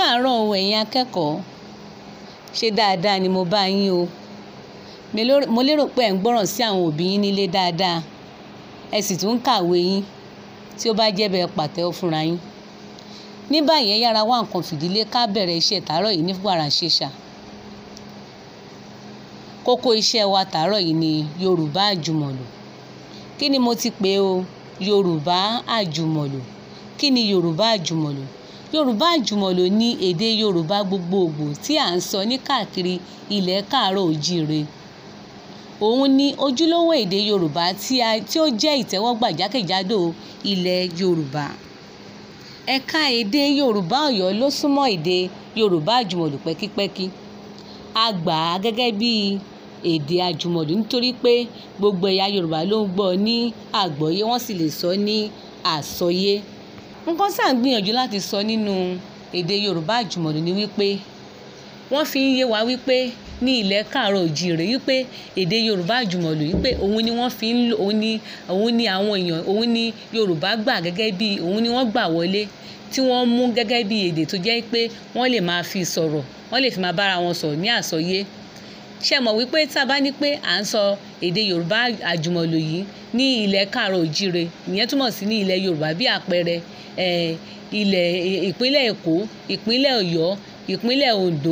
káàárọ̀ o ẹ̀yin akẹ́kọ̀ọ́ ṣe dáadáa ni mo bá yín o mo lérò pé ẹ̀ ń gbọ́ràn sí àwọn òbí yín nílé dáadáa ẹ sì tún ń kàwé yín tí ó bá jẹ́ bẹ́ẹ̀ pàtẹ́wọ́ fúnra yín ní báyìí ẹ yára wá nǹkan fìdílé ká bẹ̀rẹ̀ iṣẹ́ tàárọ̀ yìí ní wàràǹṣeṣà kókó iṣẹ́ wa tàárọ̀ yìí ni Yorùbá àjùmọ̀lò kí ni mo ti pè o Yorùbá àjùmọ̀lò kí ni Yorùbá àjùmọ̀lò Yorùbá àjùmọ̀lò ní èdè Yorùbá gbogbogbò tí à ń sọ ní káàkiri ilẹ̀ káàárọ̀ òjíire òun ni ojúlówó èdè Yorùbá tí ó jẹ́ ìtẹ́wọ́gbà jákèjádò ilẹ̀ Yorùbá ẹ̀ka èdè Yorùbá Ọ̀yọ́ ló súnmọ́ èdè Yorùbá àjùmọ̀lò pẹ́kípẹ́kí a gbà á gẹ́gẹ́ bí èdè àjùmọ̀lò nítorí pé gbogbo ẹ̀yà Yorùbá ló ń gbọ́ ní àgbọ́yé wọ́n sì lè sọ ní àsọyé nǹkan tá à ń gbìyànjú láti sọ nínú èdè Yorùbá àjùmọ̀lò ni wípé wọ́n fi ń yé wa wípé ní ilẹ̀ káàárọ̀ òjíire wípé èdè Yorùbá àjùmọ̀lò wípé òun ni wọ́n fi ń lò òun ni òun ni àwọn èèyàn òun ni Yorùbá gbà gẹ́gẹ́ bí òun ni wọ́n gbà wọlé tí wọ́n mú gẹ́gẹ́ bí èdè tó jẹ́ pé wọ́n lè máa fi sọ̀rọ̀ wọ́n lè fi máa bára wọn sọ̀rọ̀ ní àsọyé ṣe mọ̀ wípé tá a bá ní pé à ń sọ èdè Yorùbá àjùmọ̀lò yìí ní ilẹ̀ káàárọ̀ òjíire ìyẹn túmọ̀ sí ní ilẹ̀ Yorùbá bí àpẹẹrẹ ilẹ̀ ìpínlẹ̀ Èkó ìpínlẹ̀ Ọ̀yọ́ ìpínlẹ̀ Oǹdó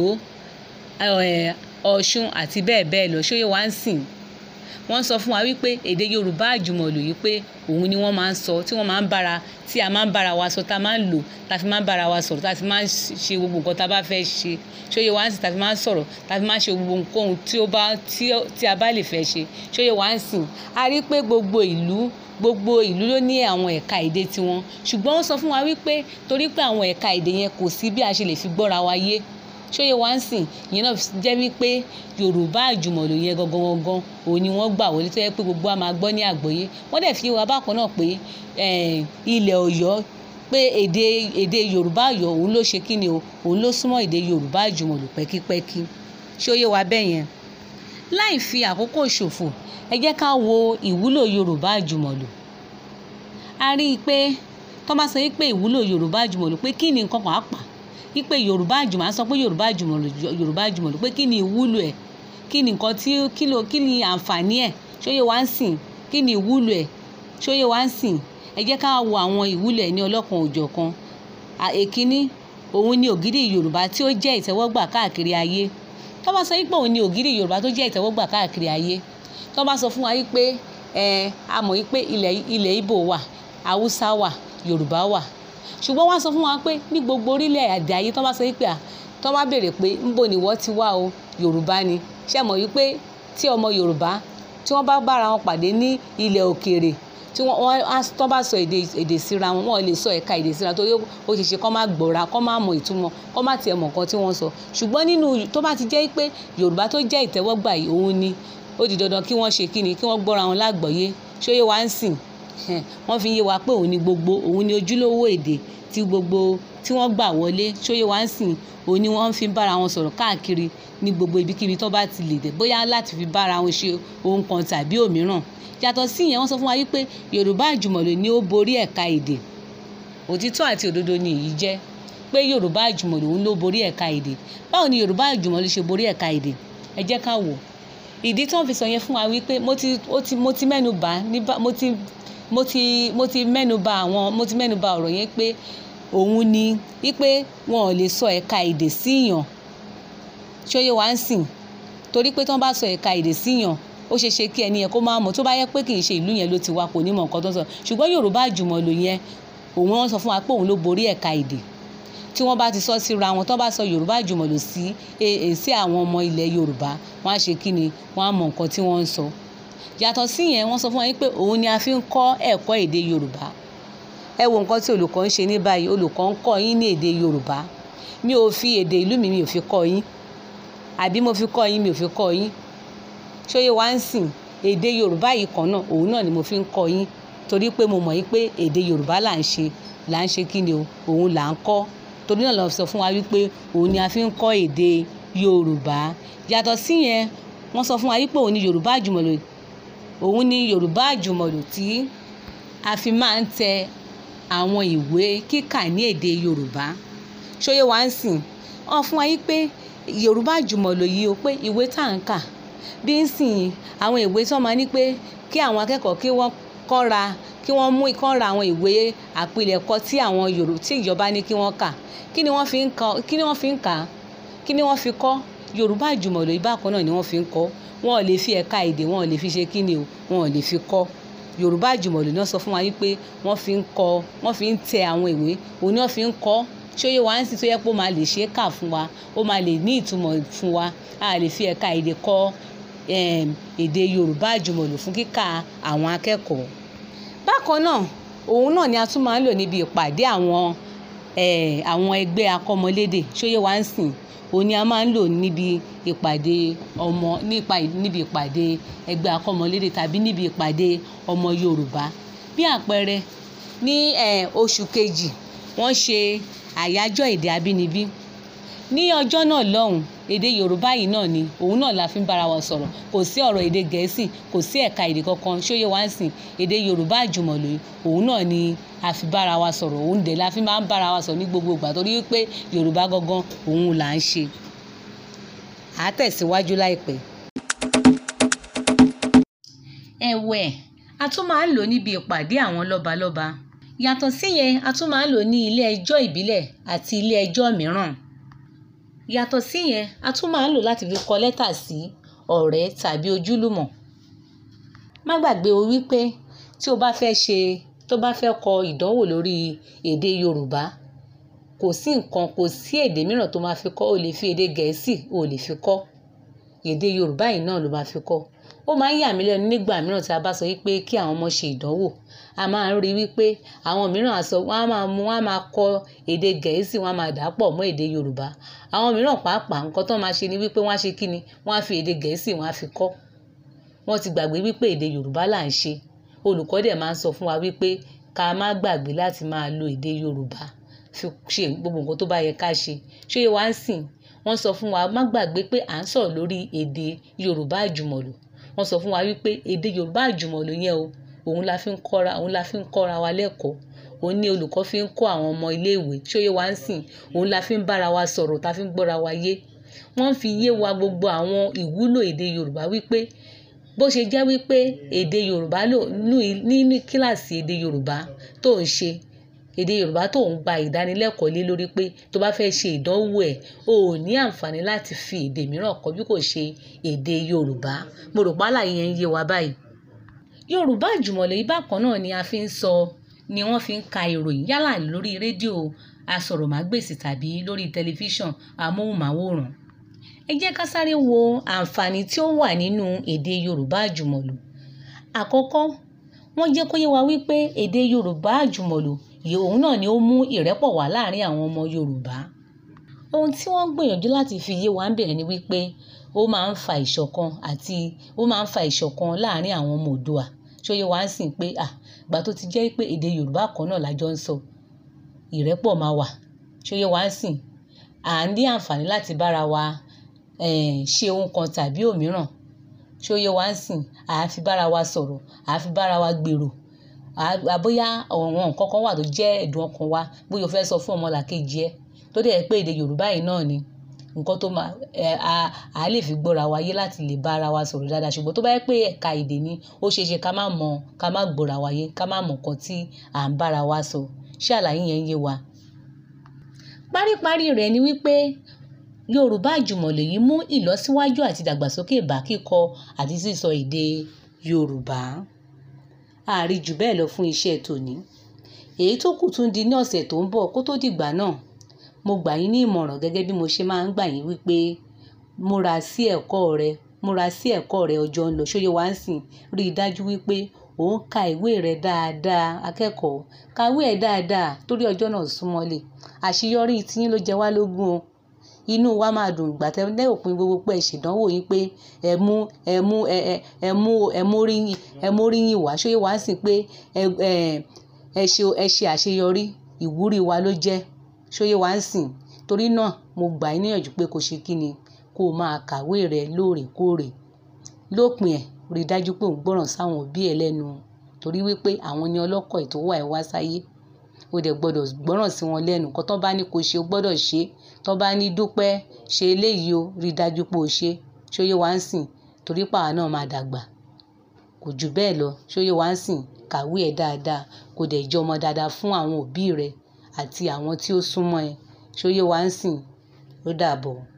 Ọ̀ṣun àti bẹ́ẹ̀ bẹ́ẹ̀ lọ ṣóyè wá ń sìn wọ́n sọ fún wa wípé èdè Yorùbá àjùmọ̀lò yìí pé òun ni wọ́n máa ń sọ tí wọ́n máa ń bára tí a máa ń bára wa sọ tá a máa ń lò tá a fi máa ń bára wa sọ̀rọ̀ tá a fi máa ń ṣe gbogbo nǹkan tá a bá fẹ́ ṣe ṣóyè wá ń sìn tá a fi máa ń sọ̀rọ̀ tá a fi máa ń ṣe gbogbo nǹkan tí ó bá tí a bá lè fẹ́ ṣe ṣóyè wá ń sìn a rí pé gbogbo ìlú gbogbo ìlú ló ní àwọn ẹ̀ka èdè tiwọn ṣùgbọ́n ó sọ fún wa wípé torí pé àwọn ẹ̀ka èdè yẹn kò sí bí a ṣe lè fi gbọ́ra wa yé ṣóyè wá ń sìn ìyẹn náà jẹ́ wípé Yorùbá àjùmọ̀lò yẹn gangan gangan òun ni wọ́n gbà wọlé tó yẹ pé gbogbo wa máa gbọ́ ní àgbọ́yé wọ́n dẹ̀ fi wá bákan náà pé ilẹ̀ Ọ̀yọ́ pé èdè èdè Yorùbá Ọ̀yọ́ òun ló ṣe kíni o òun ló súnmọ́ èdè Yorùbá àjùmọ̀lò pẹ́kípẹ́kí ṣóyè wá bẹ́ẹ̀ yẹn láì fi àkókò ṣòfò ẹ jẹ́ ká wo ìwúlò Yorùbá àjùmọ̀lò a rí i pé tó bá sọ wípé ìwúlò Yorùbá àjùmọ̀lò pé kí ni nǹkan kan á pa wípé Yorùbá àjùmọ̀ á sọ pé Yorùbá àjùmọ̀lò Yorùbá àjùmọ̀lò pé kí ni ìwúlò ẹ̀ kí ni nǹkan tí kí ló kí ni àǹfààní ẹ̀ ṣóyè wá ń sìn kí ni ìwúlò ẹ̀ ṣóyè wá ń sìn ẹ jẹ́ ká wo àwọn ìwúlò ẹ̀ ní ọlọ́kan òjọ̀kan èkíní òun ni ògidì Yorùbá tí ó jẹ́ ìtẹ́wọ́gbà káàkiri ayé tó bá sọ wípé òun ni ògidì Yorùbá tó jẹ́ ìtẹ́wọ́gbà káàkiri ayé tó bá sọ fún wa wípé ẹ a mọ̀ wípé ilẹ̀ ilẹ̀ Ìgbò wà Haúsá wà Yorùbá wà ṣùgbọ́n wọ́n sọ fún wa pé ní gbogbo orílẹ̀ èdè ayé tó bá sọ wípé à tó bá béèrè pé ńbo ni wọ́n ti wá o Yorùbá ni ṣé mọ̀ wípé tí ọmọ Yorùbá tí wọ́n bá bára wọn pàdé ní ilẹ̀ òkèèrè tí wọ́n tó bá sọ èdè èdè síra wọn wọ́n lè sọ ẹ̀ka èdè síra torí ó ṣe ṣe kó má gbọ́ra kó má mọ ìtumọ̀ kó má tiẹ̀ mọ̀ nǹkan tí wọ́n sọ ṣùgbọ́n nínú tó bá ti jẹ́ pé Yorùbá tó jẹ́ ìtẹ́wọ́gbà yìí òun ni ó di dandan kí wọ́n ṣe kí ni kí wọ́n gbọ́ra wọn lágbọ̀ọ́yé ṣóyè wá ń sìn wọ́n fi yé wa pé òun ni gbogbo òun ni ojúlówó èdè tí gbogbo tí wọ́n gbà wọlé ṣóyè wá ń sìn òun ni wọ́n fi ń bára wọn sọ̀rọ̀ káàkiri ní gbogbo ibikíbi tó bá ti lè dé bóyá láti fi bára wọn ṣe ohun kan tàbí òmíràn yàtọ̀ sí ìyẹn wọ́n sọ fún wa wípé Yorùbá àjùmọ̀lò ni ó borí ẹ̀ka èdè òtítọ́ àti òdodo ni èyí jẹ́ pé Yorùbá àjùmọ̀lò òun ló borí ẹ̀ka èdè báwo ni Yorùbá àjùmọ̀lò ṣe borí ẹ̀ka èdè ẹ jẹ́ ká wò ìdí tí wọ́n fi sọ yẹn fún wa wípé mo ti ó ti mo ti mẹ́nu bà ní mo ti mo ti mo ti mẹ́nu bà àwọn mo ti mẹ́nu bà ọ̀rọ̀ yẹn pé òun ni wípé wọn ò lè sọ ẹ̀ka èdè síyàn ṣóyè wá ń sìn torí pé tí wọ́n bá sọ ẹ̀ka èdè síyàn ó ṣeé ṣe kí ẹni yẹn kó máa mọ̀ tó bá yẹ pé kì í ṣe ìlú yẹn ló ti wá kò ní mọ̀ nǹkan tó ń sọ ṣùgbọ́n Yorùbá àjùmọ̀lò yẹn òun wọ́n sọ fún wa pé òun ló borí ẹ̀ka èdè tí wọ́n bá ti sọ síra wọn tó bá sọ Yorùbá àjùmọ̀lò sí sí àwọn ọmọ ilẹ̀ Yorùbá wọ́n á ṣe kí ni wọ́n á mọ̀ nǹkan tí wọ́n ń sọ yàtọ̀ sí yẹn wọ́n sọ fún wa pé òun ni a fi ń kọ́ ẹ̀kọ́ èdè Yorùbá ẹ wo nǹkan tí olùkọ́ ń ṣe ní báyìí olùkọ́ ń kọ́ yín ní èdè Yorùbá mi ò fi èdè ìlú mi mi ò fi kọ́ yín àbí mo fi kọ́ yín mi ò fi kọ́ yín ṣóyè wá ń sìn èdè Yorùbá yìí kan náà òun náà ni mo fi ń kọ́ yín torí pé mo mọ̀ yín pé èdè Yorùbá là ń ṣe là ń ṣe kí ni o òun là ń kọ́ torí náà lọ sọ fún wa wípé òun ni a fi ń kọ́ èdè Yorùbá yàtọ̀ sí yẹn wọ́n sọ fún wa wípé òun ni Yorùbá àjùmọ̀lò òun ni Yorùbá àjùmọ̀lò tí a fi máa ń tẹ àwọn ìwé kíkà ní èdè Yorùbá ṣóyè wá ń sìn wọ́n fún wa yí pé yorùbá àjùmọ̀lò yìí o pé ìwé tá à ń kà bí ń sìn àwọn ìwé tí wọ́n máa ní pé kí àwọn akẹ́kọ̀ọ́ kí wọ́n kọ́ra kí wọ́n mú ìkọ́ra àwọn ìwé àpilẹ̀kọ tí àwọn yorùbá tí ìjọba ní kí wọ́n kà kí ni wọ́n fi ń kà kí ni wọ́n fi ń kà kí ni wọ́n fi kọ́ yorùbá àjùmọ̀lò yìí bákan náà ni wọ́n fi ń kọ́ wọn ò lè fi ẹ̀ka èdè wọn ò lè fi ṣe kí ni o wọn ò lè fi kọ́ yorùbá àjùmọ̀lò náà sọ fún wa wípé wọ́n fi ń kọ́ wọ́n fi ń tẹ àwọn ìwé òun ni wọ́n fi ń kọ́ ṣóyè wá ń sì tó yẹ pé ó máa lè ṣe é kà fún wa ó máa lè ní ìtumọ̀ fún wa a lè fi ẹ̀ka èdè kọ́ èdè yorùbá àjùmọ̀lò fún kíkà àwọn akẹ́kọ̀ọ́ bákan náà òun náà ni a tún máa ń lò níbi ìpàdé àwọn àwọn ẹgbẹ́ akọ́mọlédè ṣóyè wá ń sìn òun ni a máa ń lò níbi ìpàdé ọmọ nípa níbi ìpàdé ẹgbẹ́ akọ́mọlédè tàbí níbi ìpàdé ọmọ yorùbá bí àpẹẹrẹ ní oṣù kejì wọ́n ṣe àyájọ́ èdè abínibí ní ọjọ́ náà lọ́hùn èdè yorùbá yìí náà ni òun náà la fi ń bára wa sọ̀rọ̀ kò sí ọ̀rọ̀ èdè gẹ̀ẹ́sì kò sí ẹ̀ka èdè kankan ṣóyè wá ń sìn èdè yorùbá àjùmọ̀lò òun náà ni a fi bára wa sọ̀rọ̀ òun dẹ̀ la fi máa ń bára wa sọ̀rọ̀ ní gbogbo ìgbà torí wípé yorùbá gangan òun là ń ṣe à á tẹ̀síwájú láìpẹ́. ẹ̀wẹ̀ a tún máa ń lò níbi ìpàdé àwọn lọ́balọ́ba yàtọ̀ síyẹn a tún máa ń lò ní ilé ẹjọ́ ìbílẹ̀ àti ilé ẹjọ́ mìíràn yàtọ̀ síyẹn a tún máa ń lò láti fi kọ lẹ́tà sí ọ̀rẹ́ tàbí ojúlùmọ̀ má gbàgbé o wípé tí o bá fẹ́ ṣe tó bá fẹ́ kọ ìdánwò lórí èdè yorùbá kò sí nǹkan kò sí èdè mìíràn tó máa fi kọ́ o lè fi èdè gẹ̀ẹ́sì o lè fi kọ́ èdè yorùbá yìí náà ló máa fi kọ́ ó máa ń yà mí lẹ́nu nígbà mìíràn tí a bá sọ wípé kí àwọn ọmọ ṣe ìdánwò a máa ń rí wípé àwọn mìíràn á sọ wọ́n á máa mú wọ́n á máa kọ èdè gẹ̀ẹ́sì wọ́n á máa dà pọ̀ mọ́ èdè yorùbá àwọn mìíràn pàápàá nǹkan tó máa ṣe ni wípé wọ́n á ṣe kíni wọ́n á fi èdè gẹ̀ẹ́sì wọ́n á fi kọ́ wọ́n ti gbàgbé wípé èdè yorùbá là ń ṣe olùkọ́ dẹ̀ máa ń sọ fún wa wípé ká má gbàgbé láti máa lo èdè yorùbá fi ṣe gbogbo nǹkan tó bá yẹ ká ṣe ṣé wá ń sìn wọ́n sọ fún wa má gbàgbé pé à ń sọ̀rọ̀ lórí èdè yorùbá àjùmọ̀lò wọ́n sọ fún wa wípé èdè yorùbá àjùmọ̀lò yẹn o òun la fi ń kọ́ra òun la fi ń kọ́ra wa lẹ́kọ̀ọ́ òun ní olùkọ́ fi ń kọ́ àwọn ọmọ iléèwé ṣóyè wá ń sìn òun la fi ń bára wa sọ̀rọ̀ ta fi ń gbọ́ra wa yé wọ́n fi yé wa gbogbo àwọn ìwúlò èdè yorùbá wípé bó ṣe jẹ́ wípé èdè yorùbá lò nínú kíláàsì èdè yorùbá tó ń ṣe èdè yorùbá tó ń gba ìdánilẹ́kọ̀ọ́ lé lórí pé tó bá fẹ́ ṣe ìdánwò ẹ̀ o ò ní àǹfààní láti fi èdè mìíràn kọ́ bí kò ṣe èdè yorùbá mo rò pálá yẹn ń yé wa báyìí. yorùbá àjùmọ̀lò yìí bákan náà ni a fi ń sọ ni wọ́n fi ń ka ìròyìn yálà lórí rédíò asọ̀rọ̀mágbèsì tàbí lórí tẹlifíṣàn amóhùnmáwòrán ẹ jẹ́ ká sáré wo àǹfààní tí ó wà nínú èdè yorùbá àjùmọ̀lò àkọ́kọ́ wọ́n jẹ́ kó yé wa wípé èdè yorùbá àjùmọ̀lò yìí òun náà ni ó mú ìrẹ́pọ̀ wá láàrin àwọn ọmọ yorùbá ohun tí wọ́n gbìyànjú láti fi yé wa ń bẹ̀rẹ̀ ni wípé ó máa ń fa ìṣọ̀kan àti ó máa ń fa ìṣọ̀kan láàrin àwọn ọmọ òdua ṣóyè wá ń sìn pé à gbà tó ti jẹ́ pé èdè yorùbá kan náà lájọ ń sọ ìrẹ́pọ̀ máa wà ṣóyè wá ń sìn à ń ní àǹfààní láti bára wa ṣe ohun kan tàbí òmíràn ṣóyè wá ń sìn à á fi bára wa sọ̀rọ̀ à á fi bára wa gbèrò àbóyá àwọn nǹkan kan wà tó jẹ́ ẹ̀dùn ọkàn wa bóyá o fẹ́ sọ fún ọmọlàkejì ẹ tó dẹ̀ pé èdè yorùbá yìí náà ni nǹkan tó máa ẹ a a lè fi gbọ́ra wa yé láti lè bá ara wa sọ̀rọ̀ dáadáa ṣùgbọ́n tó bá yẹ pé ẹ̀ka èdè ni ó ṣeé ṣe ká má mọ ká má gbọ́ra wa yé ká má mọ nǹkan tí à ń bára wa sọ ṣé àlàyé yẹn ń yé wa. paríparí rẹ̀ ni wípé yorùbá àjùmọ̀lò yìí mú ìlọsíwájú àti ìdàgbàsókè bá kíkọ àti sísọ èdè yorùbá àárí jù bẹ́ẹ̀ lọ fún iṣẹ́ tòní èyí tó kù tún di ní ọ̀sẹ̀ tó ń bọ̀ kó tó dìgbà náà mo gbà yín ní ìmọ̀ràn gẹ́gẹ́ bí mo ṣe máa ń gbà yín wípé múra sí ẹ̀kọ́ rẹ múra sí ẹ̀kọ́ rẹ ọjọ́ ń lọ ṣóyè wá ń sìn rí i dájú wípé ò ń ka ìwé rẹ dáadáa akẹ́kọ̀ọ́ kàwé ẹ̀ dáadáa torí ọjọ́ náà súnmọ́lé àṣeyọrí tiyín ló jẹ wá lógún o inú wa máa dùn ìgbà tẹ lẹ́ òpin gbogbo pé ẹ ṣèdánwò yín pé ẹ mú ẹ mú ẹ ẹ ẹ mú ẹ móríyìn ẹ móríyìn wá ṣóyè wá sí pé ẹ ẹ ẹ ṣe ẹ ṣe àṣeyọrí ìwúrí wa ló jẹ́ ṣóyè wá ń sìn torí náà mo gbà yín níyànjú pé kó ṣe kí ni kó o máa kàwé rẹ lóòrèkóòrè lópin ẹ̀ rí i dájú pé ò ń gbọ́ràn sáwọn òbí ẹ lẹ́nu torí wípé àwọn ni ọlọ́kọ̀ ètò wà ẹ wá sáyé o dẹ̀ gbọ́dọ̀ gbọ́ràn sí wọn lẹ́nu nǹkan tó bá ní kó ṣe o gbọ́dọ̀ ṣe tó bá ní dúpẹ́ ṣe eléyìí o rí dájú pé o ṣe ṣóyè wá ń sìn torí pàwọn náà máa dàgbà kò jù bẹ́ẹ̀ lọ ṣóyè wá ń sìn kàwé ẹ̀ dáadáa kò dẹ̀ jẹ́ ọmọ dáadáa fún àwọn òbí rẹ àti àwọn tí ó súnmọ́ ẹ ṣóyè wá ń sìn ó dàbọ̀.